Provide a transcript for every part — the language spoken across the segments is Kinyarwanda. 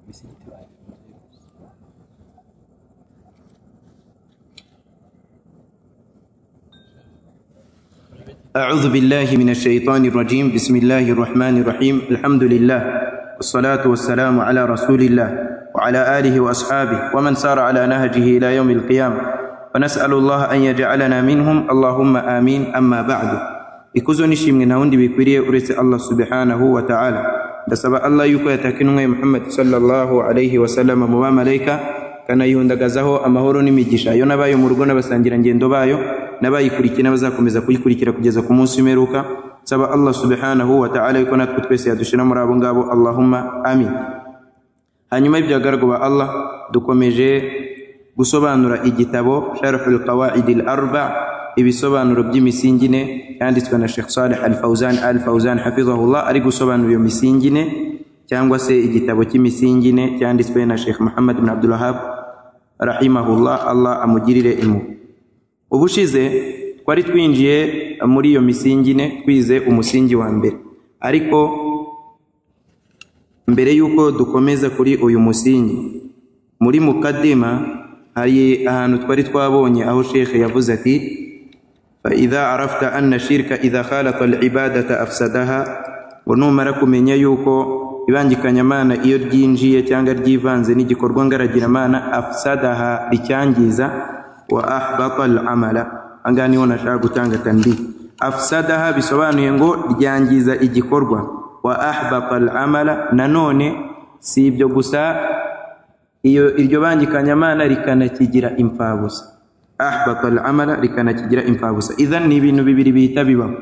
Ibisigiti babivuze gusa أعوذ بالله من الشيطان الرجيم بسم الله الرحمن الرحيم الحمد لله والصلاة والسلام على رسول الله وعلى آله وأصحابه ومن سار على نهجه إلى يوم القيامة ونسأل الله أن يجعلنا منهم اللهم آمين أما بعد ikuzo nishimwe nta wundi bikwiriye uretse allah subhanahu wa ta'ala ndasaba allah yuko yatakinwe muhammad sallallahu alaihi wasallam mu bamalayika kanayihundagazaho amahoro n'imigisha yo n'abayo mu rugo n'abasangirangendo bayo n'abayikurikiye n'abazakomeza kuyikurikira kugeza ku munsi w'imperuka nsaba allah subhanahu wa ta'ala yuko natwe twese yadushira muri abo ngabo allahumma amin hanyuma y'ibyagaragwa ba allah dukomeje gusobanura igitabo sharhul qawaidi al arba' ibisobanuro by'imisingi ine yanditswe na Sheikh Saleh Al Fauzan Al Fauzan hafizahullah ari gusobanura iyo misingi ine cyangwa se igitabo cy'imisingi ine cyanditswe na Sheikh Muhammad bin Abdul Wahhab rahimahullah Allah amugirire imu ubushize twari twinjiye muri iyo misingi ine twize umusingi wa mbere ariko mbere yuko dukomeza kuri uyu musingi muri mukadima hari ahantu twari twabonye aho Sheikh yavuze ati فإذا عرفت أن الشرك إذا خالط العبادة أفسدها ونumara kumenya yuko ibangikanyamana iyo ryinjiye cyangwa ryivanze n'igikorwa ngaragiramana afsadaha ricyangiza wa ahbata al-amala angana niho nashaka gutanga tambi afsadaha bisobanuye ngo ryangiza igikorwa wa ahbata al-amala nanone si ibyo gusa iyo iryo bangikanyamana rikanakigira imfabusa ahbata al-amala rikanakigira imfabusa idhan ni ibintu bibiri bihita bibaho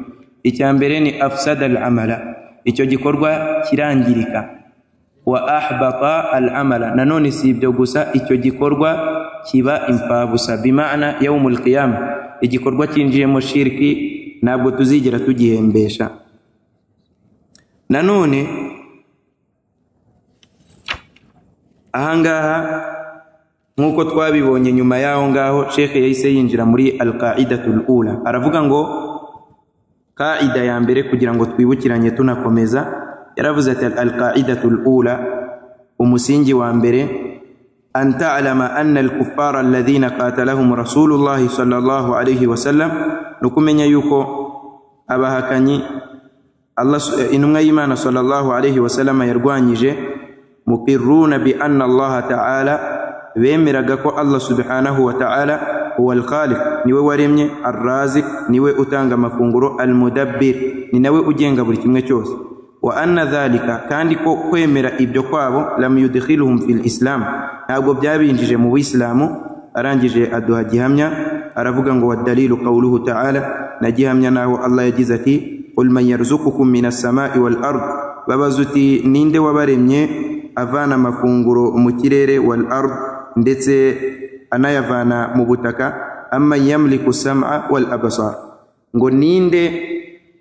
icya mbere ni afsada al-amala icyo gikorwa kirangirika wa ahbata al-amala nanone si ibyo gusa icyo gikorwa kiba imfabusa bimana yaumul qiyama igikorwa cyinjiyemo shirki ntabwo tuzigera tugihembesha nanone ahangaha nkuko twabibonye nyuma yaho ngaho shekhe yahise yinjira muri alqaidatul ula aravuga ngo kaida ya mbere kugira ngo twibukiranye tunakomeza yaravuze ati alqaidatul ula umusingi wa mbere an ta'lama anna alkuffara alladhina qatalahum rasulullahi sallallahu alayhi wasallam ni ukumenya yuko abahakanyi intumwa y'imana sallallahu alayhi wasallam yarwanyije muqirruna bi anna allaha ta'ala bemeraga ko Allah subhanahu wa ta'ala huwa al-khaliq niwe waremye ar-razik niwe utanga amafunguro al-mudabbir ni nawe ugenga buri kimwe cyose wa anna dhalika kandi ko kwemera ibyo kwabo lam yudkhiluhum fil islam ntabwo byabinjije mu buislamu arangije aduha gihamya aravuga ngo wa dalilu qawluhu ta'ala na gihamya naho Allah yagize ati qul man yarzuqukum minas sama'i wal ard babazuti ninde wabaremye avana amafunguro mu kirere wal ard ndetse anayavana mu butaka amma yamliku sam'a wal abasar ngo ninde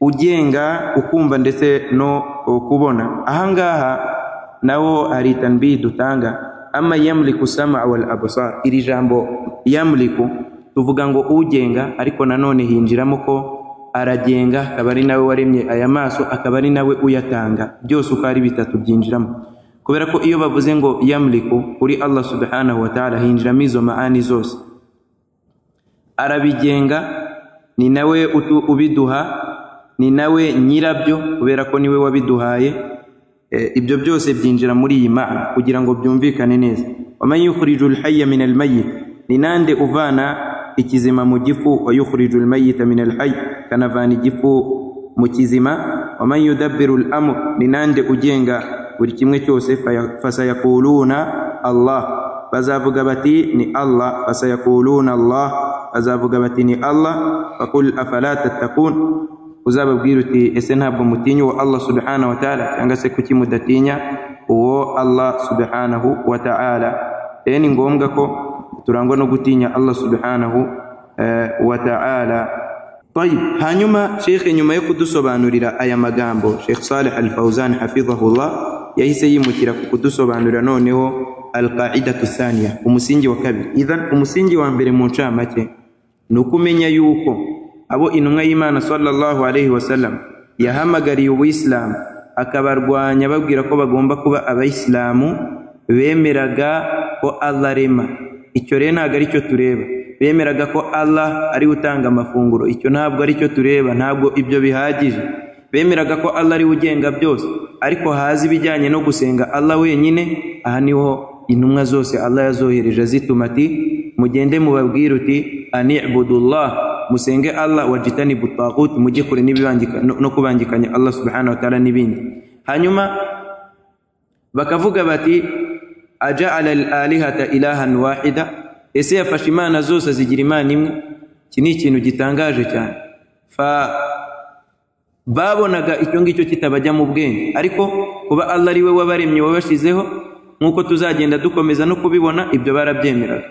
ugenga ukumva ndetse no kubona ahangaha naho hari tanbihi dutanga amma yamliku sam'a wal abasar iri jambo yamliku tuvuga ngo ugenga ariko nanone hinjiramo ko aragenga akaba ari nawe waremye aya maso akaba ari nawe uyatanga byose uko ari bitatu byinjiramo kubera ko iyo bavuze ngo yamliku kuri Allah subhanahu wa ta'ala hinjiramo izo maani zose arabigenga ni nawe ubiduha ni nawe nyirabyo kubera ko niwe wabiduhaye e, ibyo byose byinjira muri iyi maana kugira ngo byumvikane neza waman yukhriju lhaya min almayit ni nande uvana ikizima mu gifu wa yukhriju lmayita min alhayi kanavana igifu mu kizima waman yudabbiru lamur ni nande ugenga buri kimwe cyose fasayakuluna allah bazavuga bati ni allah fasayakuluna allah bazavuga bati ni allah fakul afala tattakun uzababwira uti ese ntabwo mutinya uwo allah subhanahu wa ta'ala cyangwa se kuki mudatinya uwo allah subhanahu wa ta'ala rero ni ngombwa ko turangwa no gutinya allah subhanahu wa ta'ala طيب hanyuma shekhe nyuma yo kudusobanurira aya magambo shekh saleh al fauzan hafidhahullah yahise yimukira ku kudusobanurira noneho alqaidatu thaniya umusingi wa kabiri idhan umusingi wa mbere mu ncamake ni ukumenya yuko abo intumwa y'imana sallallahu alaihi wasallam yahamagariye ubuyisilamu akabarwanya babwira ko bagomba kuba abayisilamu bemeraga ko allah arema icyo rero ntabwo ari cyo tureba bemeraga ko allah ari we utanga amafunguro icyo ntabwo ari cyo tureba ntabwo ibyo bihagije bemeraga ko allah ari we ugenga byose ariko haza ibijyanye no gusenga allah wenyine aha niho intumwa zose allah yazohereje zituma ati mugende mubabwire uti anibudullah musenge allah wajitani butagut mujye kure n'ibibangika- no no kubangikanya allah subhanahu wa ta'ala n'ibindi hanyuma bakavuga bati ajaala al alihata ilahan wahida ese yafashe imana zose zigira imana imwe iki ni ikintu gitangaje cyane fa babonaga icyo ngicyo kitabajya mu bwenge ariko kuba allah ari we wabaremye wabashyizeho nk'uko tuzagenda dukomeza no kubibona ibyo barabyemeraga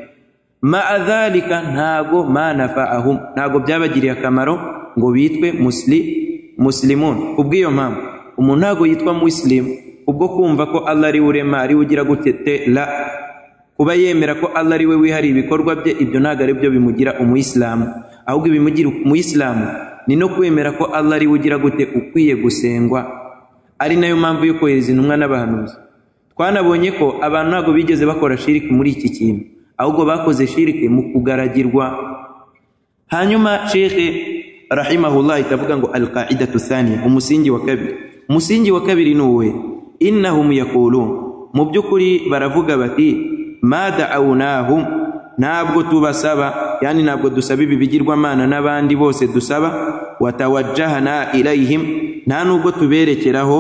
maa dhalika ntago manafaahum ntago byabagiriye akamaro ngo bitwe musli muslimun kubw'iyo mpamvu umuntu ntago yitwa muslim ubwo kumva ko allah ari we urema ari we ugira gute te la kuba yemera ko allah ari we wihariye ibikorwa bye ibyo ntabwo ari byo bimugira umuyisilamu ahubwo ibimugira umuyisilamu ni no kwemera ko allah ari we ugira gute ukwiye gusengwa ari nayo mpamvu yo kohereza intumwa n'abahanuzi twanabonye ko abantu ntabwo bigeze bakora shiriki muri iki kintu ahubwo bakoze shiriki mu kugaragirwa hanyuma shekhe rahimahullah ikavuga ngo alqaidatu thaniya umusingi wa kabiri umusingi wa kabiri ni uwe innahum yaqulun mu by'ukuri baravuga bati ma da'awnahum ntabwo tubasaba yani ntabwo dusaba ibi bigirwamana n'abandi bose dusaba watawajjahana ilayhim nta nubwo tuberekeraho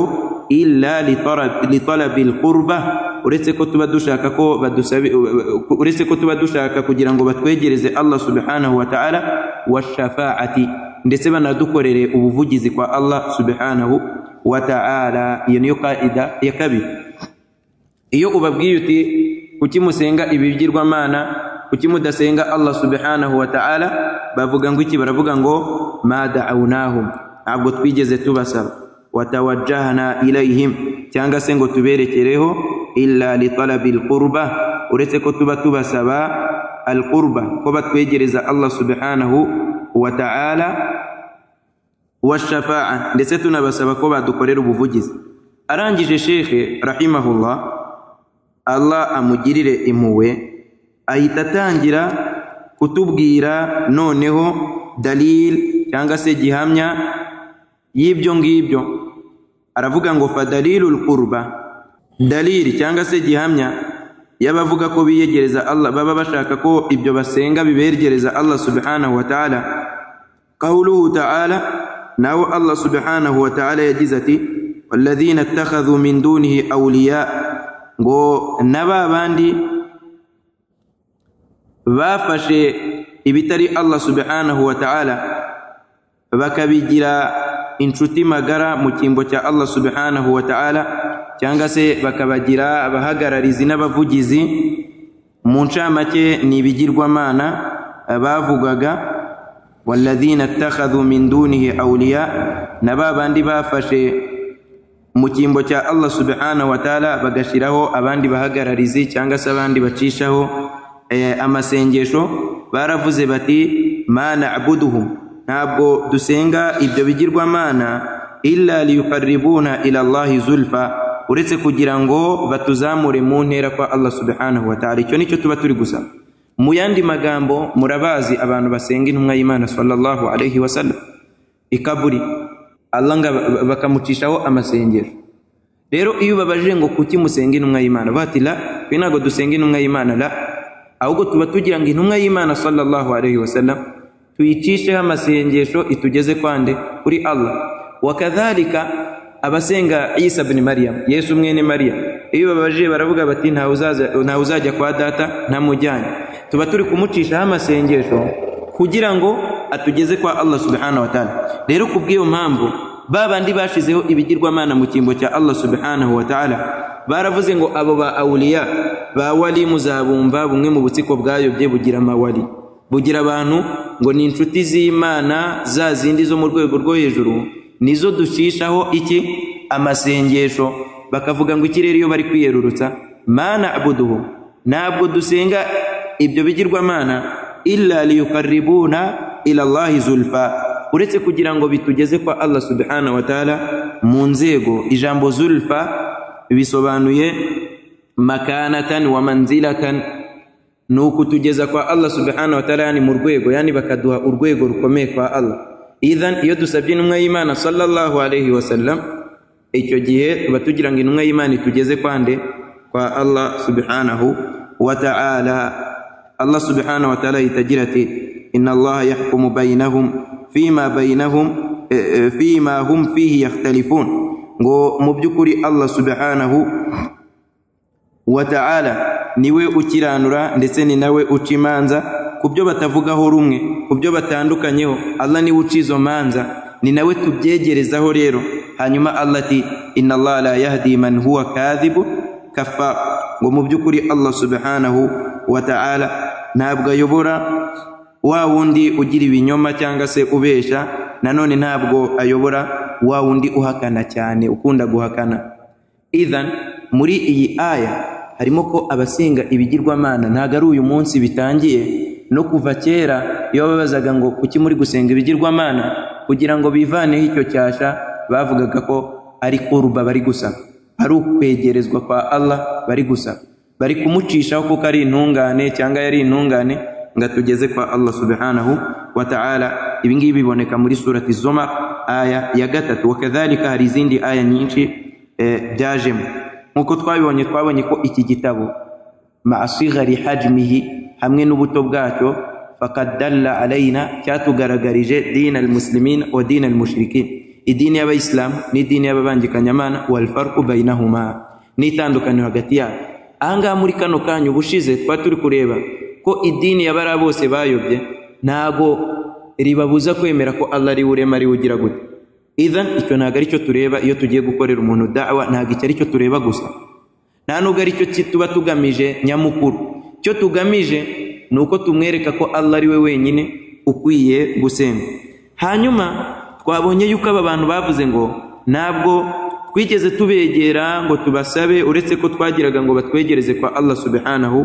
illa litarab- litalabi lqurba uretse ko tuba dushaka ko badusabi- uretse ko tuba dushaka kugira ngo batwegereze allah subhanahu wa ta'ala washafaati ndetse banadukorere ubuvugizi kwa allah subhanahu wa ta'ala iyo niyo kaida ya kabiri iyo ubabwiye uti kuki musenga ibigirwamana kuki mudasenga allah subhanahu wa ta'ala bavuga ngo iki baravuga ngo ma da'awnahum ntabwo twigeze tubasaba watawajjahna ilayhim cyangwa se ngo tuberekereho illa litalabi lqurba uretse ko tuba tubasaba alqurba ko batwegereza allah subhanahu wa ta'ala washafaa ndetse tunabasaba ko badukorera ubuvugizi arangije shekhe rahimahullah allah amugirire impuhwe ahita atangira kutubwira noneho dalil cyangwa se gihamya y'ibyo ngibyo aravuga ngo fadalilul qurba dalili cyangwa se gihamya y'abavuga ko biyegereza allah baba bashaka ko ibyo basenga bibegereza allah subhanahu wa ta'ala قوله تعالى ناو الله سبحانه وتعالى يجزتي والذين اتخذوا من دونه أولياء ngo naba bandi bafashe ibitari allah subhanahu wa ta'ala bakabigira inshuti magara mu cyimbo cya allah subhanahu wa ta'ala cyangwa se bakabagira abahagararizi n'abavugizi mu ncamake ni ibigirwamana eh, bavugaga walladhina attakhadhu min dunihi awliya na ba bandi bafashe mu cyimbo cya allah subhanahu wa ta'ala bagashyiraho abandi bahagararizi cyangwa se abandi bacishaho eh, amasengesho baravuze bati ma na'buduhum ntabwo dusenga ibyo bigirwamana illa liyukaribuna ila allahi zulfa uretse kugira ngo batuzamure mu ntera kwa allah subhanahu wa ta'ala icyo nicyo tuba turi gusaba mu yandi magambo murabazi abantu basenga intumwa y'imana sallallahu alaihi wasallam ikaburi allah nga bakamucishaho amasengero rero iyo ubabajije ngo kuki musenga intumwa y'imana bati la twe ntabwo dusenga intumwa y'imana la ahubwo tuba tugira ngo intumwa y'imana sallallahu alaihi wasallam tuyicisheho amasengesho itugeze kwande kuri allah wakadhalika abasenga isa bni mariyamu yesu mwene mariyamu iyo babajije baravuga bati ntawe uzaza- ntawe uzajya kwa data ntamujyanye tuba turi kumucishaho amasengesho kugira ngo atugeze kwa allah subhanahu wa ta'ala rero ku bw'iyo mpamvu ba bandi bashizeho ibigirwamana mu cyimbo cya allah subhanahu wa ta'ala baravuze ngo abo ba awuliya ba wali muzabumva bumwe mu butsiko bwayobye bugira amawali bugira abantu ngo ni inshuti z'imana za zindi zo mu rwego rwo hejuru nizo ducishaho iki amasengesho bakavuga ngo ikirere iyo bari kwiyerurutsa mana abuduhu ntabwo dusenga ibyo bigirwamana illa liyukaribuna ila allahi zulfa uretse kugira ngo bitugeze kwa allah subhanahu wa ta'ala mu nzego ijambo zulfa bisobanuye makanatan wa manzilatan ni ukutugeza kwa allah subhanahu wa taala yani mu rwego yani bakaduha urwego rukomeye kwa allah idhan iyo dusabye intumwa y'imana sallallahu alaihi wasallam icyo gihe tuba tugira ngo intumwa y'imana itugeze kwande kwa allah subhanahu wa taala allah subhanahu wa taala itagira ati inna allaha yahkumu bainahum fima bainahum eh, eh, fima hum fihi yakhtalifun ngo mu by'ukuri allah subhanahu wa ta'ala niwe ukiranura ndetse ni nawe uca imanza ku byo batavugaho rumwe ku byo batandukanyeho allah niwe uca izo manza ni nawe tubyegerezaho rero hanyuma allah ati inna allah la yahdi man huwa kadhibu kafar ngo mu by'ukuri allah subhanahu wa ta'ala ntabwo ayobora wa wundi ugira ibinyoma cyangwa se ubesha nanone ntabwo ayobora wa wundi uhakana cyane ukunda guhakana idhan muri iyi aya harimo ko abasenga ibigirwamana ntabwo ari uyu munsi bitangiye no kuva kera iyo babazaga ngo kuki muri gusenga ibigirwamana kugira ngo bivaneho icyo cyasha bavugaga ko ari kuruba bari gusaba ari ukwegerezwa kwa allah bari gusaba bari kumucishaho kuko ari intungane cyangwa yari intungane ngo atugeze kwa allah subhanahu wa taala ibi ngibi biboneka muri surati zomar aya ya gatatu wakadhalika hari izindi aya nyinshi eh, byajemo nk'uko twabibonye twabonye ko iki gitabo maa sigari hajmihi hamwe n'ubuto bwacyo fakad dalla alaina cyatugaragarije dina almuslimin wa dina almushrikin idini y'abayisilamu n'idini y'ababangikanyamana walfarqu bainahuma n'itandukaniro hagati yabo ahangaha muri kano kanya ubushize twa turi kureba ko idini y'abariya bose bayobye ntago ribabuza kwemera ko allah ari we urema ari we ugira gute idhan icyo ntabwo ari cyo tureba iyo tugiye gukorera umuntu dawa ntabwo icyo ari cyo tureba gusa nta nubwo ari cyo ki- tuba tugamije nyamukuru icyo tugamije ni uko tumwereka ko allah ari we wenyine ukwiye gusenga hanyuma twabonye yuko aba bantu bavuze ngo ntabwo twigeze tubegera ngo tubasabe uretse ko twagiraga ngo batwegereze kwa allah subhanahu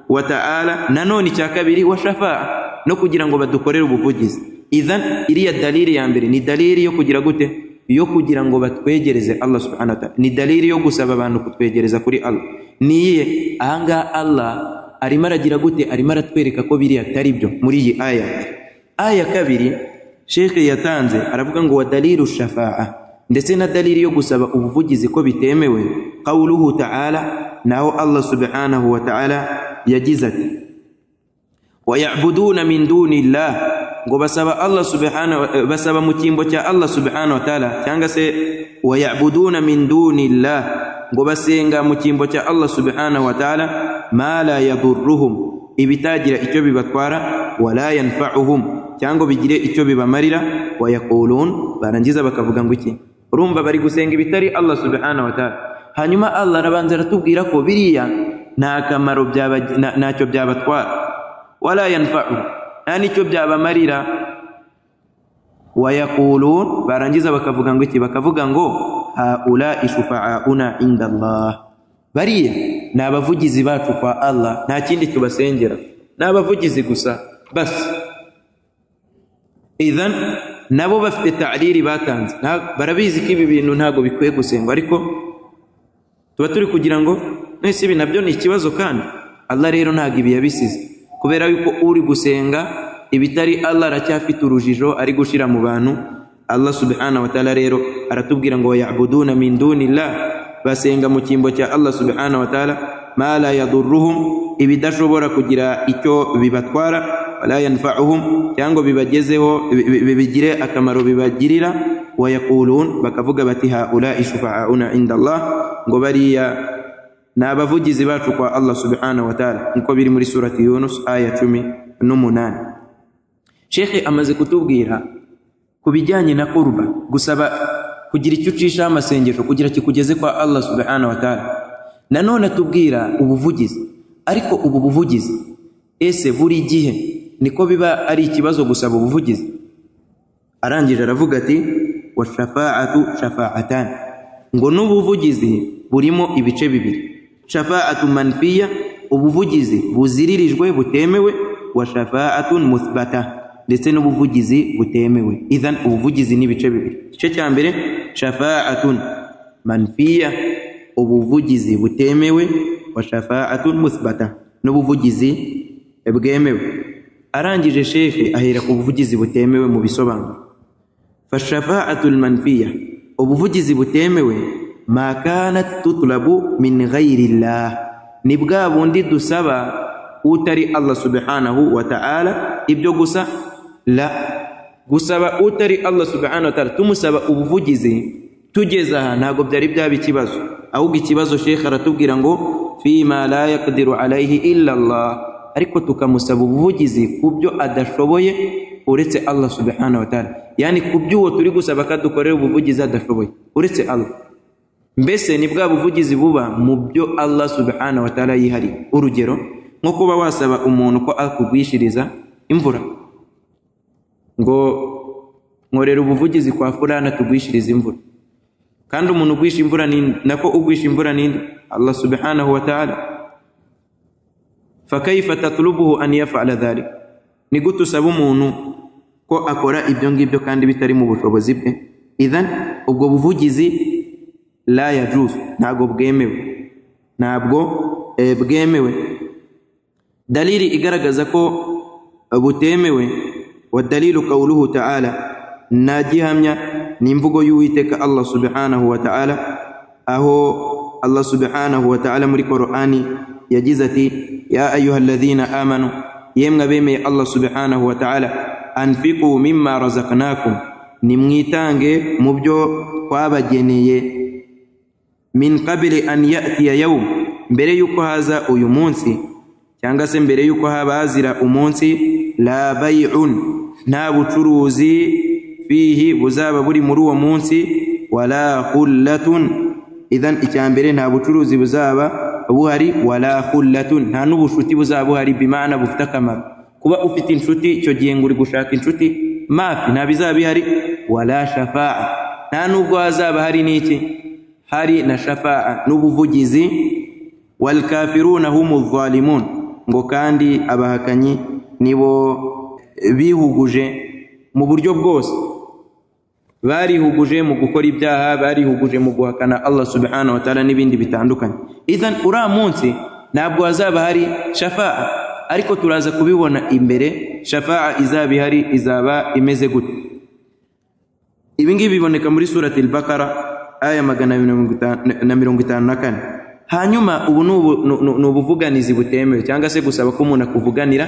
wa ta'ala nanone icya kabiri wa shafa'a no kugira ngo badukorere ubuvugizi idhan iriya dalili ya mbere ni dalili yo kugira gute yo kugira ngo batwegereze allah subhanahu wa ta'ala ni dalili yo gusaba abantu kutwegereza kuri allah niyihe ahangaha allah arimo aragira gute arimo aratwereka ko biriya atari byo muri iyi aya aya kabiri shekhe yatanze aravuga ngo wa dalilu shafaa ndetse na dalili yo gusaba ubuvugizi ko bitemewe qawluhu taala naho allah subhanahu wa taala yagize ati wayabuduna min duni llah ngo basaba allah subhanahu eh, basaba mu cyimbo cya allah subhanahu wa taala cyangwa se wayabuduna min duni llah ngo basenga mu cyimbo cya allah subhanahu wa taala ma la yadurruhum ibitagira icyo bibatwara wala yanfa'uhum cyangwa bigire icyo bibamarira wayakulun barangiza bakavuga ngo iki urumva bari gusenga ibitari allah subhanahu wa taala hanyuma allah arabanza aratubwira ko biriya nta kamaro byaba- nta- ntacyo byabatwara wala yanfa'u nta n'icyo byabamarira wayakulun barangiza bakavuga ngo iki bakavuga ngo haulai shufaauna inda allah bariya ni abavugizi bacu kwa allah nta kindi tubasengera ni abavugizi gusa basi idhan nabo bafite tariri batanze Nta- barabizi ko ibi bintu ntabwo bikwiye gusengwa ariko tuba turi kugira ngo mwese ibi nabyo ni ikibazo kandi allah rero ntabwo ibi yabisize kubera yuko uri gusenga ibitari allah aracyafite urujijo ari gushyira mu bantu allah subhanahu wa taala rero aratubwira ngo yabuduna min dunillah basenga mu cyimbo cya allah subhanahu wa taala ma la yadurruhum ibidashobora kugira icyo bibatwara wala yanfa'uhum cyangwa bibagezeho bi- bi- bi- bigire akamaro bibagirira wayakulun bakavuga bati haulai shufaauna inda allah ngo bariya ni abavugizi bacu kwa allah subhanahu wa taala nkuko biri muri surati yunus aya cumi n'umunani shekhe amaze kutubwira ku bijyanye na kurba gusaba kugira icyo ucishaho amasengesho kugira kikugeze kwa allah subhanahu wa taala nanone atubwira ubuvugizi ariko ubu buvugizi ese buri gihe niko biba ari ikibazo gusaba ubuvugizi arangije aravuga ati washafaatu shafaatan ngo n'ubuvugizi burimo ibice bibiri shafaatu manfiya ubuvugizi buziririjwe butemewe wa shafaatun muthbata ndetse n'ubuvugizi butemewe idhan ubuvugizi ni ibice bibiri igice cya mbere shafaatun manfiya ubuvugizi butemewe wa shafaatun muthbata n'ubuvugizi bwemewe arangije shekhe ahera ku buvugizi butemewe mu bisobanuro fashafaatu lmanfiya ubuvugizi butemewe ma kanat tutlabu min ghairi llah ni bwa bundi dusaba utari allah subhanahu wa ta'ala ibyo gusa la gusaba utari allah subhanahu wa ta'ala tumusaba ubuvugizi tugeze aha ntabwo byari byaba ikibazo ahubwo ikibazo shekhe aratubwira ngo fima la yakdiru alaihi illa allah ariko tukamusaba ubuvugizi ku byo adashoboye uretse allah subhanahu wa ta'ala yani ku by'uwo turi gusaba ko adukorera ubuvugizi adashoboye uretse allah mbese ni bwa buvugizi buba mu byo allah subhanahu wa ta'ala yihariye urugero nko kuba wasaba umuntu ko akugwishiriza imvura ngo nkorera ubuvugizi kwa fulana tugwishiriza imvura kandi umuntu ugwisha imvura ninde nako ugwisha imvura ninde allah subhanahu wa ta'ala fakaifa tatlubuhu an yafala dhalik ni gute usaba umuntu ko akora ibyo ngibyo kandi bitari mu bushobozi bwe idhan ubwo buvugizi la yajuz ntabwo bwemewe ntabwo eh, bwemewe dalili igaragaza ko butemewe wa dalilu qawluhu ta'ala nagihamya ni imvugo y'uwiteka allah subhanahu wa ta'ala aho allah subhanahu wa ta'ala muri qur'ani yagize ati ya ayuha ladhina amanu yemwe abemeye allah subhanahu wa ta'ala anfiqu mimma razaknakum nimwitange mu byo twabageneye min qabili an yatiya yawm mbere yuko haza uyu munsi cyangwa se mbere yuko haba hazira umunsi la bay'un nta bucuruzi fihi buzaba buri muri uwo munsi wala khullatun idhan icya mbere nta bucuruzi buzaba buhari wala khullatun nta n'ubucuti buzaba buhari bimana bufite akamaro kuba ufite inshuti icyo gihe ngo uri gushaka inshuti mafi nta bizaba bihari wala shafa'a nta n'ubwo hazaba hari n'iki hari na shafa'a n'ubuvugizi wal kafiruna humu zalimun ngo kandi abahakanyi nibo bihuguje mu buryo bwose barihuguje mu gukora ibyaha barihuguje mu guhakana allah subhanahu wa ta'ala n'ibindi bitandukanye idhan uriya munsi ntabwo hazaba hari shafa'a ariko turaza kubibona imbere shafa'a izaba ihari izaba imeze gute ibi ngibi biboneka muri surati al-bakara aya magana na mirongo itanu na kane hanyuma ubu ni ubuvuganizi butemewe cyangwa se gusaba ko umuntu akuvuganira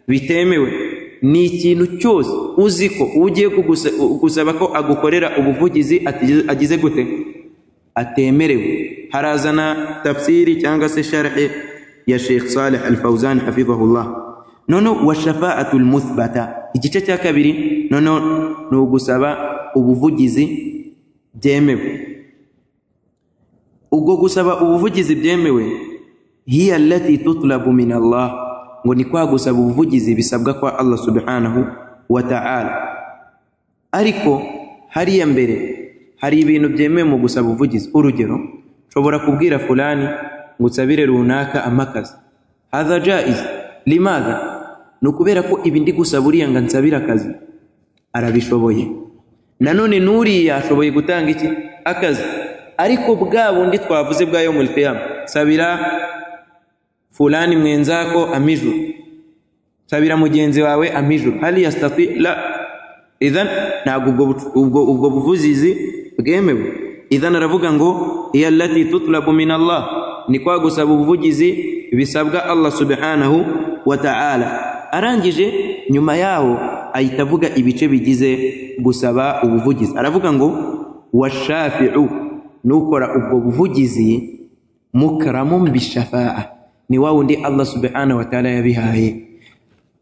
bitemewe ni ikintu cyose uzi ko ugiye gusaba ko agukorera ubuvugizi agize gute atemerewe harazana tafsiri cyangwa se sharhe ya sheikh saleh al fawzan hafidhahullah noneho wa shafa'atu lmuthbata igice cya kabiri noneho ni ugusaba ubuvugizi byemewe ubwo gusaba ubuvugizi byemewe hiya allati tutlabu min allah ngo ni kwa gusaba ubuvugizi bisabwa kwa Allah subhanahu wa ta'ala ariko hariya mbere hari ibintu byemewe mu gusaba ubuvugizi urugero nshobora kubwira fulani ngo unsabire runaka amakazi hadha jaiz limadha ni ukubera ko ibi ndi gusaba uriya ngo ansabire akazi arabishoboye nanone n'uriya ashoboye gutanga iki akazi ariko bwa bundi twavuze bwa yo mulkiyama sabira fulani mwenzako amijuru sabira mugenzi wawe amijuru hali yastati la idhan ntabwo ubwo ubwo ubwo buvuzizi bwemewe idhan aravuga ngo hiya allati tutlabu min allah ni kwa gusaba ubuvugizi bisabwa allah subhanahu wa ta'ala arangije nyuma yaho ahita avuga ibice bigize gusaba ubuvugizi aravuga ngo washafi'u nukora ubwo buvugizi mukramun bishafa'a ni wa wundi allah subhanahu wa ta'ala yabihaye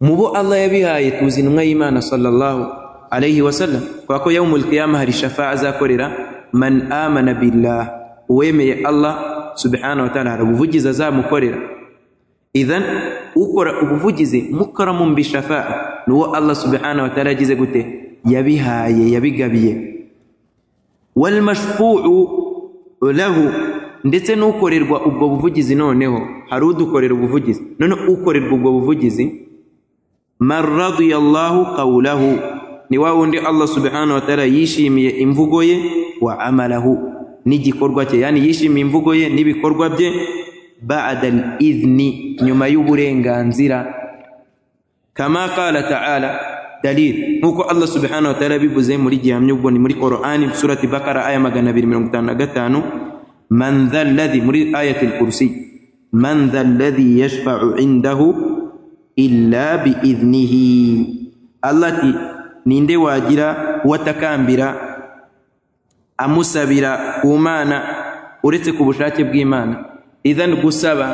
mu bo allah yabihaye tuzi intumwa y'imana sallallahu alayhi wa sallam kwa ko yawmul qiyama hari shafa'a azakorera man amana billah uwemeye allah subhanahu wa ta'ala hari ubuvugizi azamukorera idhan ukora ubuvugizi mukaramun bishafa'a ni uwo allah subhanahu wa ta'ala yagize gute yabihaye yabigabiye walmashfu'u lahu ndetse n'ukorerwa ubwo buvugizi noneho hari udukorera ubuvugizi none ukorerwa ubwo buvugizi man radiyallahu qawlahu ni wa wundi allah subhanahu wa ta'ala yishimiye imvugo ye wa amalahu n'igikorwa cye yani yishimiye imvugo ye n'ibikorwa bye ba'da al-idhni nyuma y'uburenganzira kama qala ta'ala dalil nkuko allah subhanahu wa ta'ala bivuze muri gihamya ubwo ni muri qur'ani surati bakara aya magana abiri mirongo itanu na gatanu man dha alladhi muri ayati al-kursi man dha alladhi yashfa'u indahu illa biidhnihi allah ati ninde wagira uwatakambira amusabira ku mana uretse ku bushake bw'imana idhan gusaba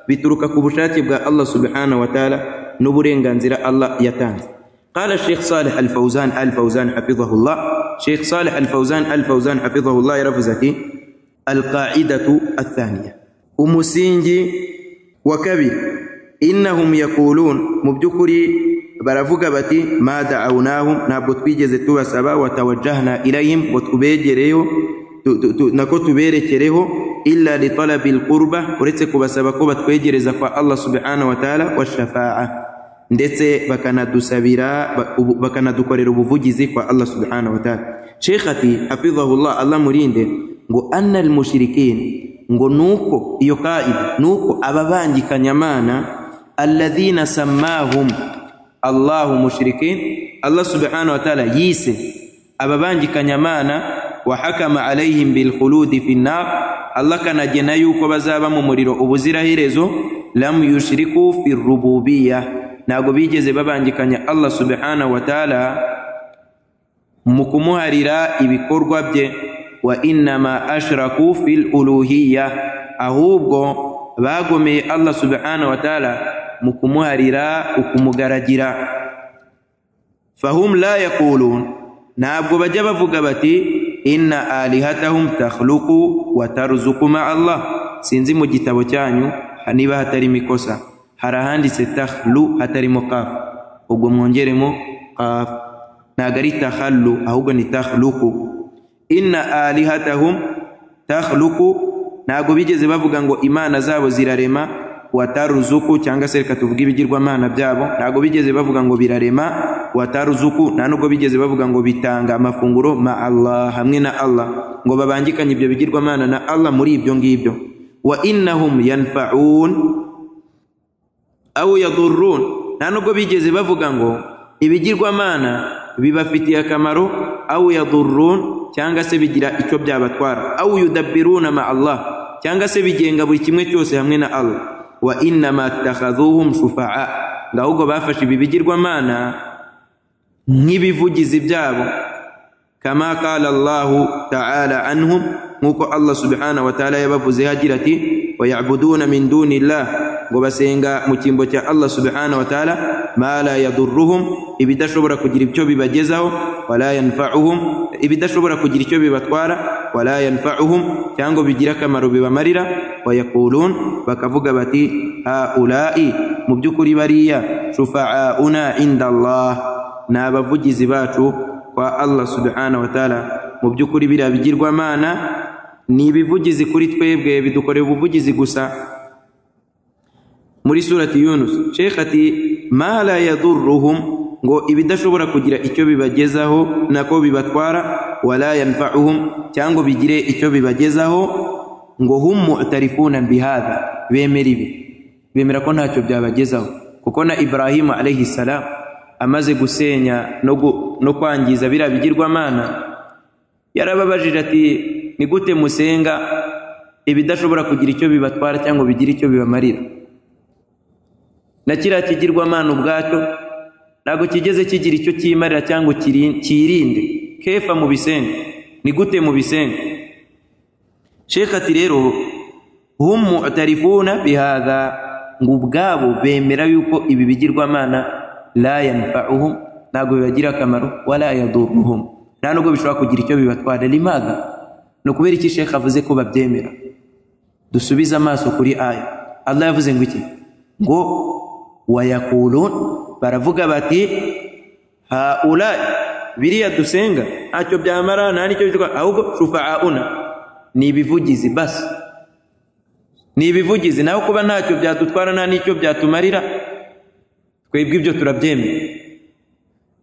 bituruka ku bushake bwa allah subhanahu wa ta'ala n'uburenganzira Allah yatanze قال الشيخ صالح الفوزان الفوزان حفظه الله شيخ صالح الفوزان الفوزان حفظه الله يرفزتي القاعدة الثانية umusingi wa kabiri innahum yakulun mu by'ukuri baravuga bati ma daawunahum ntabwo twigeze tubasaba watawajjahna ilayhim ngo tubegereyo tu- tu- tu- nako tuberekereho illa litalabi lqurba uretse kubasaba ko batwegereza kwa allah subhanahu wa taala washafaa ndetse bakanadusabira ba- ubu- bakanadukorera ubuvugizi kwa allah subhanahu wa taala sheikh ati hafidhahullah allah murinde ngo anna almushrikin ngo nuko iyo kaida nuko ababangikanyamana alladhina sammahum allahu mushrikin allah subhanahu wa taala yise ababangikanyamana wa hakama alayhim bilkhuludi fi nnar allah kanagena yuko bazaba mu muriro ubuziraherezo lam yushiriku fi rububiya ntabwo bigeze babangikanya allah subhanahu wa taala mu kumuharira ibikorwa bye wa innama ashraku fil uluhiya ahubwo bagomeye allah subhanahu wa taala mu kumuharira ukumugaragira fahum la yaqulun ntabwo bajya bavuga bati inna alihatahum takhluqu wa tarzuqu ma Allah sinzi mu gitabo cyanyu niba hatarimo ikosa hari ahanditse takhlu hatarimo kaf ubwo mwongeremo kaf ntabwo ari takhallu ahubwo ni takhluqu inna alihatahum takhluqu ntabwo bigeze bavuga ngo imana zabo zirarema wataruzuku cyangwa se reka tuvuge ibigirwamana byabo ntabwo bigeze bavuga ngo birarema wataruzuku nta nubwo bigeze bavuga ngo bitanga amafunguro ma Allah hamwe na Allah ngo babangikanye ibyo bigirwamana na Allah muri ibyo ngibyo wa innahum yanfa'un awu yadurrun nta nubwo bigeze bavuga ngo ibigirwamana bibafitiye akamaro awu yadurrun cyangwa se bigira icyo byabatwara awu yudabbiruna ma Allah cyangwa se bigenga buri kimwe cyose hamwe na Allah wa innama takhadhuhum shufaa ngahubwo bafashe ibi bigirwamana nk'ibivugizi byabo kama qala Allahu ta'ala anhum nkuko Allah subhanahu wa ta'ala yabavuzeho agira ati wayabuduna min dunillah ngo basenga mu cyimbo cya Allah subhanahu wa ta'ala ma la yadurruhum ibidashobora kugira icyo bibagezaho wala yanfa'uhum ibidashobora kugira icyo bibatwara wala yanfa'uhum cyangwa bigira akamaro bibamarira wayakulun bakavuga bati haulai mu by'ukuri bariya shufa'auna inda Allah ni abavugizi bacu kwa Allah subhanahu wa ta'ala mu by'ukuri biriya bigirwamana ni ibivugizi kuri twebwe bidukorera ubuvugizi gusa muri surati yunus sheikh ati ma la yadurruhum ngo ibidashobora kugira icyo bibagezaho nako bibatwara wala yanfa'uhum cyangwa bigire icyo bibagezaho ngo hum mu'tarifuna bihadha bemera ibi bemera ko ntacyo byabagezaho kuko na ibrahimu alayhi salam amaze gusenya no, gu, no kwangiza biriya bigirwamana yarababajije ati ni gute musenga ibidashobora kugira icyo bibatwara cyangwa bigira icyo bibamarira na kiriya kigirwamana ubwacyo ntabwo kigeze kigira icyo cyimarira cyangwa kiri- kirinde kefa mu bisenga ni gute mu bisenga sheka ati rero hum mutarifuna bihadha ngo ubwabo bemera yuko ibi bigirwamana la yanfa'uhum ntabwo bibagira akamaro wala yaduruhum nta nubwo bishobora kugira icyo bibatwara limaga ni ukubera iki sheka avuze ko babyemera dusubize amaso kuri aya allah yavuze ngo iki ngo wayakulun baravuga bati haula biriya dusenga ntacyo byamara nta nicyo bitwa ahubwo shufaauna ni ibivugizi basi ni ibivugizi naho kuba ntacyo byadutwara nta n'icyo byatumarira twebwe ibyo turabyemera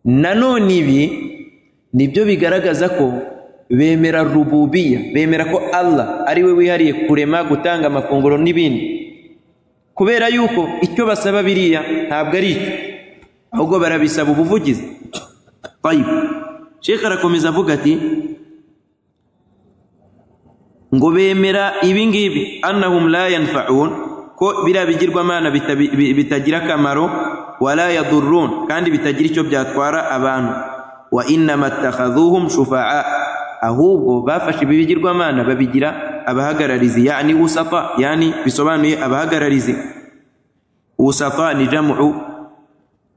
nanone ibi nibyo bigaragaza ko bemera rububiya bemera ko allah ari we wihariye kurema gutanga amafunguro n'ibindi kubera yuko icyo basaba biriya ntabwo ari icyo ahubwo barabisaba ubuvugizi tayib shekh arakomeza avuga ati ngo bemera ibi ngibi annahum la yanfaun ko biriya bigirwamana bitabi- bi- bitagira akamaro wala yadurun kandi bitagira icyo byatwara abantu wa innama attakhadhuhum shufaa ahubwo bafashe ibi bigirwamana babigira abahagararizi yani usata yani bisobanuye abahagararizi usata ni jamu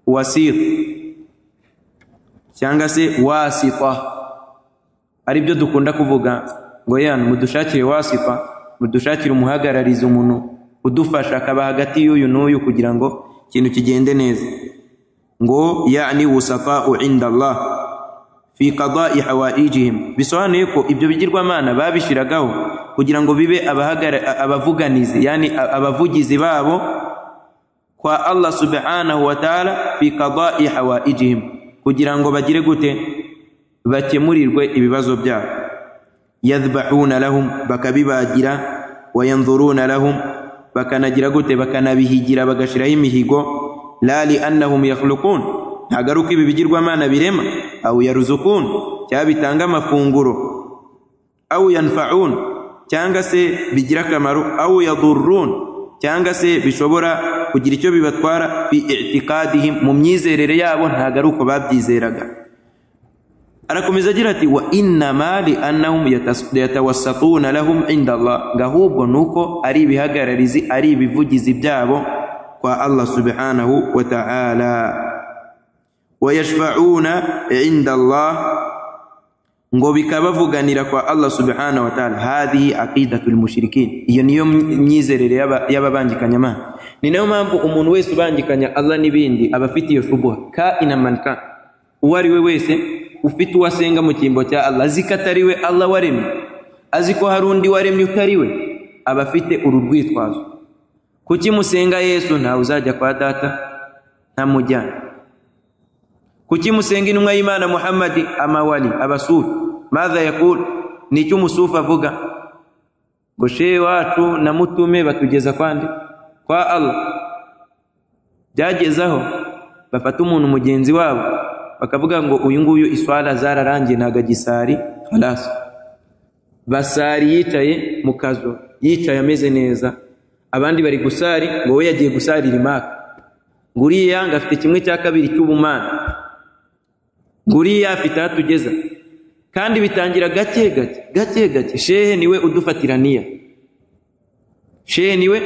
wasit cyangwa se wasita ari byo dukunda kuvuga ngo yana mudushakire wasifa mudushakire umuhagarariza umuntu udufasha akaba hagati y'uyu n'uyu kugira ngo ikintu kigende neza ngo yani wusafau inda allah fi qadai hawaijihim bisobanuye ko ibyo bigirwamana babishyiragaho kugira ngo bibe abahagara- abavuganizi yani a- abavugizi babo kwa allah subhanahu wa ta'ala fi qadai hawaijihim kugira ngo bagire gute bakemurirwe ibibazo byabo yadhbahuna lahum bakabibagira wayanzuruna lahum bakanagira gute bakanabihigira bagashiraho imihigo la liannahum yakhluqun ntago ari uko ibi bigirwamana birema au yaruzukun cyangwa bitanga amafunguro au yanfaun cyangwa se bigira akamaro au yadurun cyangwa se bishobora kugira icyo bibatwara fi itiqadihim mu myizerere yabo ntago ari uko babyizeraga arakomeza agira ati wa innama liannahum yatas- yatawassatuna lahum inda allah ngahubwo nuko ari ibihagararizi ari ibivugizi byabo kwa allah subhanahu wa ta'ala wayashfauna inda allah ngo bikabavuganira kwa allah subhanahu wa ta'ala hadhihi aqidatu lmushrikin iyo niyo myi- myizerere y'aba- y'ababangikanyamana ni nayo mpamvu umuntu wese ubangikanya allah n'ibindi aba afite iyo shubuha ka inamanka uwo ari we wese ufite uwo asenga mu cyimbo cya allah azi ko atari we allah waremye azi ko hari undi waremye utari we aba afite uru rwitwazo kuki musenga yesu ntawe uzajya kwa data ntamujyana kuki musenga intumwa y'imana muhammadi amawali abasufi madha yakul ni icyo umusufi avuga ngo shehe wacu na mutume batugeza kwande kwa allah byageze aho bafata umuntu mugenzi wabo bakavuga ngo uyu nguyu iswara zararangiye ntago agisari haraso basari yicaye mu kazu yicaye ameze neza abandi bari gusari ngo we yagiye gusarira imaka ngo uriya ngo afite kimwe cya kabiri cy'ubumana ngo uriya afite aho atugeza kandi bitangira gake gake gake gake shehe niwe udufatira niya shehe niwe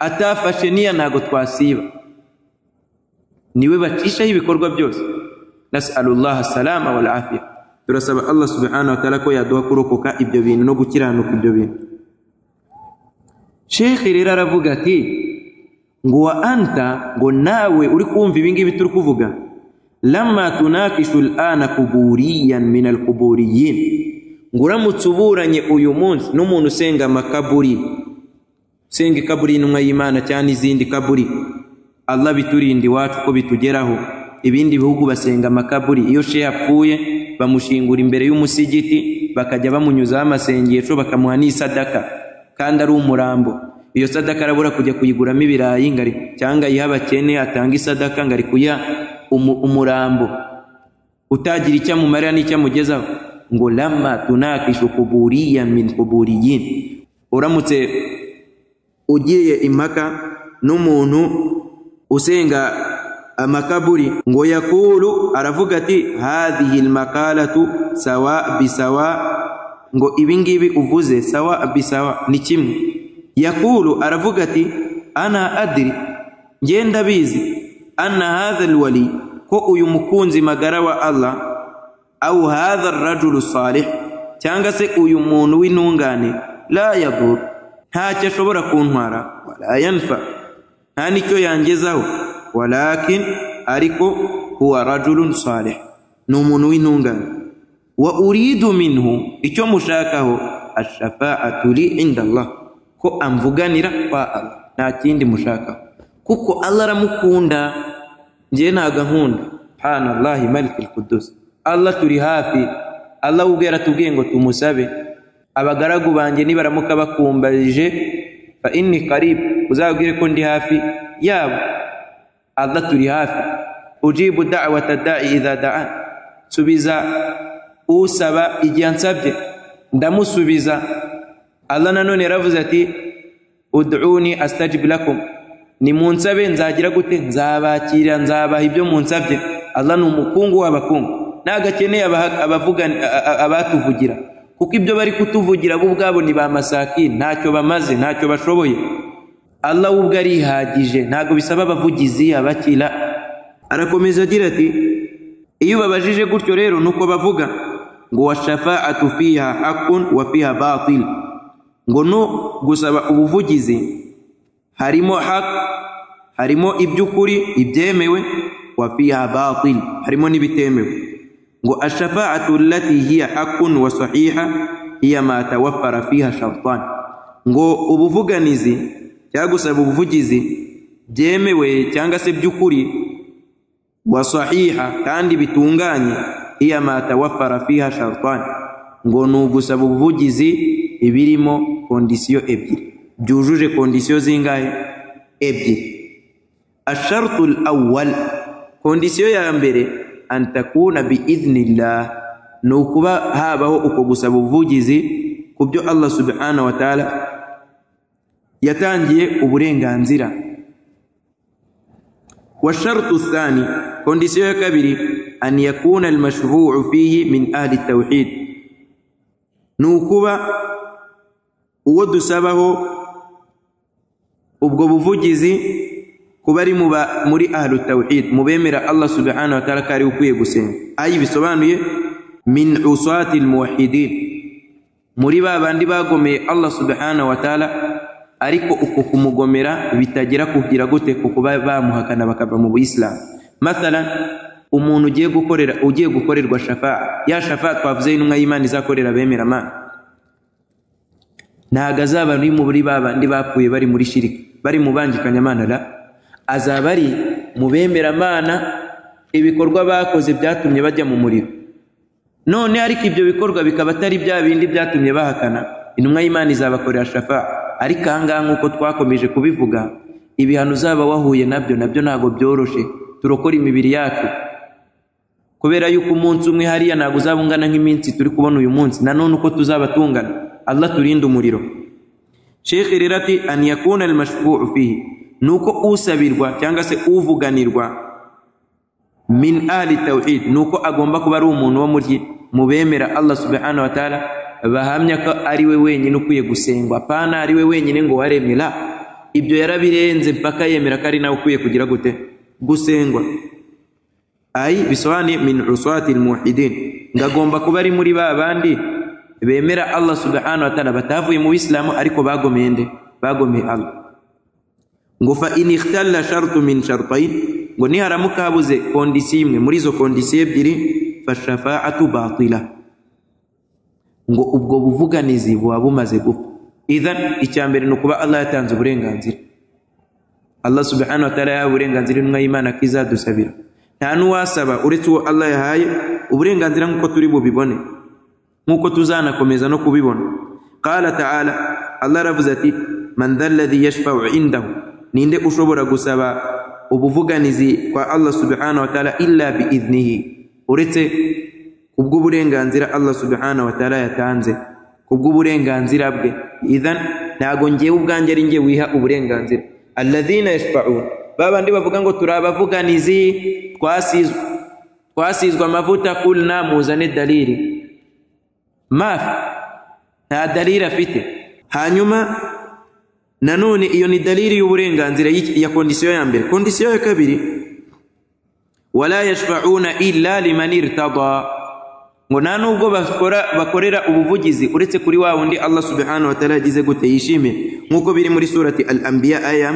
atafashe niya ntago twasiba niwe bacishaho ibikorwa byose nasalullaha salama wal afiya turasaba allah subhanahu wa ta'ala ko yaduha kurokoka ibyo bintu no gukiranuka ibyo bintu shekhe rero aravuga ati ngo wa anta ngo nawe uri kumva ibingibi turi kuvuga lama tunakishu lana kuburiyan min alkuburiyin ngo uramutse uburanye uyu munsi n'umuntu usenga amakaburi senga ikaburi y'intumwa y'imana cyangwa n'izindi kaburi allah biturinde iwacu ko bitugeraho ibindi bihugu basenga amakaburi iyo shehe apfuye bamushingura imbere y'umusigiti bakajya bamunyuzaho amasengesho bakamuha n'isadaka kandi ari umurambo iyo sadaka arabura kujya kuyiguramo ibirayi ngari cyangwa ayiha abakene atanga isadaka ngari kuyiha umu- umurambo utagira icyo amumarira n'icyo amugezaho ngo lama tunakishu kuburiya min kuburiyin uramutse ugiye impaka n'umuntu usenga amakaburi ngo yakulu aravuga ati hadhihi lmakalatu sawa bisawa ngo ibi ngibi uvuze sawa bisawa ni kimwe yakulu aravuga ati ana adiri njye ndabizi anna hadha lwali ko uyu mukunzi magara wa allah au hadha rajulu salih cyangwa se uyu muntu w'intungane la yadur ntacyo ashobora kuntwara wala yanfa nta n'icyo yangezaho walakin ariko huwa rajulun salih ni umuntu w'intungane wa uridu minhu icyo mushakaho ashafaatu li inda allah ko amvuganira kwa allah nta kindi mushakaho kuko allah aramukunda njye ntago ankunda subhanallahi malikul kudus allah turi hafi allah ubwe yaratubwiye ngo tumusabe abagaragu banjye nibaramuka bakumbarije fa inni karibu uzabwire ko ndi hafi yabo allah turi hafi ujibu da'wata da'i idha da'an subiza usaba igihe ansabye ndamusubiza allah nanone yaravuze ati ud'uni astajib lakum nimunsabe nzagira gute nzabakira nzabaha ibyo munsabye allah ni umukungu w'abakungu nagakeneye abaha- abavuga- a- a- abatuvugira kuko ibyo bari kutuvugira bo ubwabo ni ba masaki ntacyo bamaze ntacyo bashoboye allah we ubwo arihagije ntabwo bisaba abavugizi abakira arakomeza agira ati iyo ubabajije gutyo rero ni uko bavuga ngo wa shafaatu fiha hakun wa fiha batil ngo no gusaba ubuvugizi harimo hak harimo iby'ukuri ibyemewe wa fiha batil harimo n'ibitemewe ngo ashafaatu allati hiya hakun wa sahiha hiya ma tawaffara fiha shartan ngo ubuvuganizi cyangwa gusaba ubuvugizi byemewe cyangwa se by'ukuri wa sahiha kandi bitunganye iya ma tawaffara fiha shartan ngo ni ugusaba ubuvugizi ibirimo kondisiyo ebyiri byujuje kondisiyo zingahe ebyiri asharutu awwal kondisiyo ya mbere antakuna biidhnillah ni ukuba habaho uko gusaba ubuvugizi ku byo allah subhanahu wa taala yatangiye uburenganzira والشرط الثاني كونديسيو كبيري أن يكون المشروع فيه من أهل التوحيد نوكوبا uwo dusabaho ubwo buvugizi kuba ari mu ba- muri ahlu tawhid mu bemera allah subhanahu wa taala ko ari we ukwiye gusenga ayi bisobanuye min usati lmuwahidin muri ba bandi bagomeye allah subhanahu wa taala ariko uko kumugomera bitagera kugira gute ku kuba bamuhakana bakava mu buyisilamu mathalan umuntu ugiye gukorera ugiye gukorerwa shafa ya shafa twavuze y'intumwa y'imana izakorera abemera mana ntabwo azaba ari muri ba bandi bapfuye bari muri shirika bari mu banjikanyamana ra azaba ari mu bemeramana ibikorwa bakoze byatumye bajya mu muriro none ariko ibyo bikorwa bikaba atari bya bindi byatumye bahakana intumwa y'imana izabakorera shafa ariko aha ngaha nk'uko twakomeje kubivuga ibihano uzaba wahuye nabyo nabyo ntabwo byoroshe turokora imibiri yacu kubera yuko umunsi umwe hariya ntabwo uzaba ungana nk'iminsi turi kubona uyu munsi nanone uko tuzaba tungana allah turinde umuriro shekhe rero ati an yakuna almashfuu fihi ni uko usabirwa cyangwa se uvuganirwa min ahli tawhid nuko agomba kuba ari umuntu wo muri mu bemera allah subhanahu wa taala bahamya ko ari we wenyine ukwiye gusengwa pana ari we wenyine ngo waremera ibyo yarabirenze mpaka yemera ko ari nawe ukwiye kugira gute gusengwa ayi bisobanuye min uswati lmuwahidin ngagomba kuba ari muri ba bandi bemera allah subhanahu wa taala batavuye mu bisilamu ariko bagomeye nde bagomeye allah ngo fa in ikhtalla shartu min shartain ngo niharamuka habuze kondisiyo imwe muri izo kondisiyo ebyiri fa shafaatu batila ngo ubwo buvuganizi buba bumaze gupfa idhan icya mbere ni ukuba allah yatanze uburenganzira allah subhanahu wa taala yahaye uburenganzira intumwa y'imana ko izadusabira nta n'uwasaba uretse uwo allah yahaye uburenganzira nk'uko turi bubibone nk'uko tuzanakomeza no kubibona qala taala allah aravuze ati man dha alladhi yashfau indahu ninde ushobora gusaba ubuvuganizi kwa allah subhanahu wa taala illa biidhnihi uretse kubw'uburenganzira allah subhanahu wa taala yatanze kubw'uburenganzira bwe idhan ntago ngewe ubwanjye ari nge wiha uburenganzira alladhina yashfaun babandi bavuga ngo turi abavuganizi twasizwe twasizwe amavuta kulna muzane dalili mafi nta dalili afite hanyuma nanone iyo ni dalili y'uburenganzira y'iki- ya kondisiyo ya mbere kondisiyo ya kabiri wala yashfauna illa liman irtada ngo nta nubwo bakora bakorera ubuvugizi uretse kuri wa wundi allah subhanahu wa taala yagize gute yishimiye nk'uko biri muri surati al anbiya aya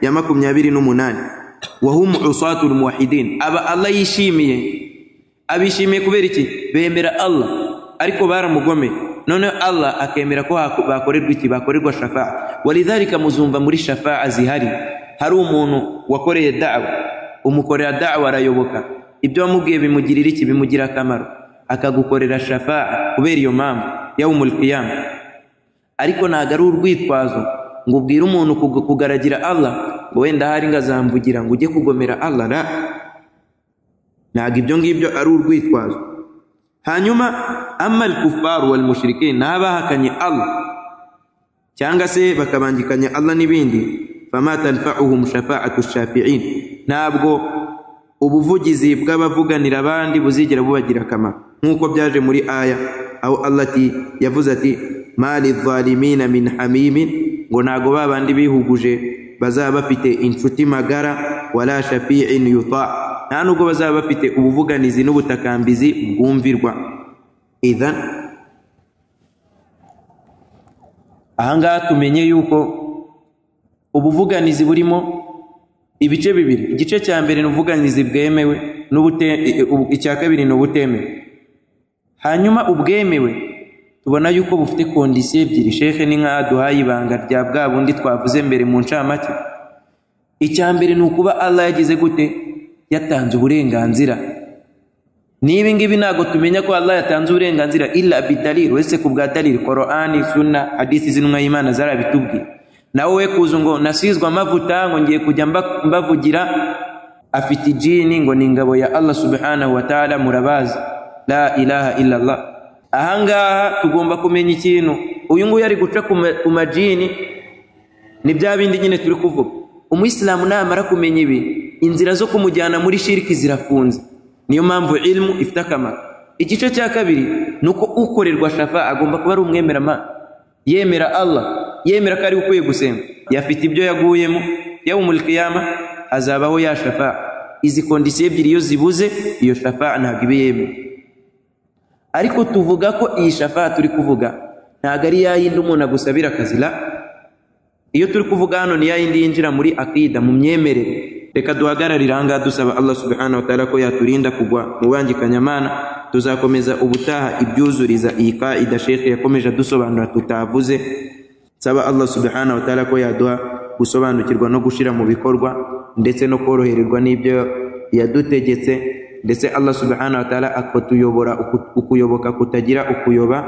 ya makumyabiri n'umunani wahum usatu lmuwahidin aba allah yishimiye abishimiye kubera iki bemera allah ariko baramugomeye noneho allah akemera ko hako- bakorerwa iki bakorerwa shafa'a walidhalika muzumva muri shafa'a zihari hari umuntu wakoreye dawa umukorera dawa arayoboka ibyo wamubwiye bimugirira iki bimugira akamaro akagukorera shafa'a kubera iyo mpamvu yawumul qiyama ariko ntabwo ari urwitwazo ngo ubwire umuntu kug- kugaragira allah ngo wenda hari ngazamvugira ngo ujye kugomera allah la ntabwo ibyo ngibyo ari urwitwazo hanyuma ama al-kuffaru wal mushrikin n'abahakanye allah cyangwa se bakabangikanya allah n'ibindi fama tanfa'uhum shafa'atu shafi'in ntabwo ubuvugizi bw'abavuganira abandi buzigera bubagira akamaro nk'uko byaje muri aya aho allah ati yavuze ati ma lidhalimina min hamimin ngo ntago ba bandi bihuguje bazaba bafite inshuti magara wala shafi'in yuta nta nubwo bazaba bafite ubuvuganizi n'ubutakambizi bwumvirwa idhan ahangaha tumenye yuko ubuvuganizi burimo ibice bibiri igice cya mbere ni ubuvuganizi bwemewe n'ubute- i- i- icya kabiri ni ubutemewe hanyuma ubwemewe tubona yuko bufite kondisiyo ebyiri shehe ni nk'aho duhaye ibanga rya bwa bundi twavuze mbere mu ncamake icya mbere ni ukuba allah yagize gute yatanze uburenganzira niba ngibi ntabwo tumenya ko Allah yatanze uburenganzira illa bidalil wese ku bwa dalil Qur'ani sunna hadisi z'intumwa y'Imana zarabitubwiye nawe we kuza ngo nasizwe amavuta ngo ngiye kujya mba- mbavugira afite ijini ngo ni ingabo ya Allah subhanahu wa ta'ala murabazi la ilaha illa Allah ahangaha tugomba kumenya ikintu uyu nguyu ari guca ku ma- ku majini ni bya bindi nyine turi kuvuga umuyisilamu namara kumenya ibi inzira zo kumujyana muri shiriki zirafunze niyo mpamvu ilmu ifite akamaro igice cya kabiri ni uko ukorerwa shafa agomba kuba ari umwemeramana yemera allah yemera ko ari we ukwiye gusenga yafite ibyo yaguyemo yawumul qiyama hazabaho ya shafa izi kondisiyo ebyiri iyo zibuze iyo shafa ntabwo iba yemewe ariko tuvuga ko iyi shafa turi kuvuga ntabwo ari yayindi umuntu agusabira akazi la iyo turi kuvuga hano ni yayindi yinjira muri akida mu myemerere reka duhagararire ahangaha dusaba allah subhanahu wa ta'ala ko yaturinda kugwa mu bangikanyamana tuzakomeza ubutaha ibyuzuriza iyi kaida shekhe yakomeje adusobanura tutavuze nsaba allah subhanahu wa ta'ala ko yaduha gusobanukirwa no gushyira mu bikorwa ndetse no korohererwa n'ibyo yadutegetse ndetse allah subhanahu wa ta'ala akatuyobora uku- ukuyoboka kutagira ukuyoba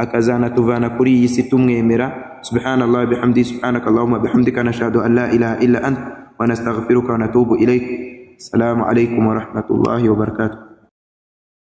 akazanatuvana kuri iyi si tumwemera subhanallah bihamdi subhanaka allahumma bihamdika nashhadu an la ilaha illa ant wa nastaghfiruka wa natubu ilaik assalamu alaikum wa rahmatullahi wa barakatuh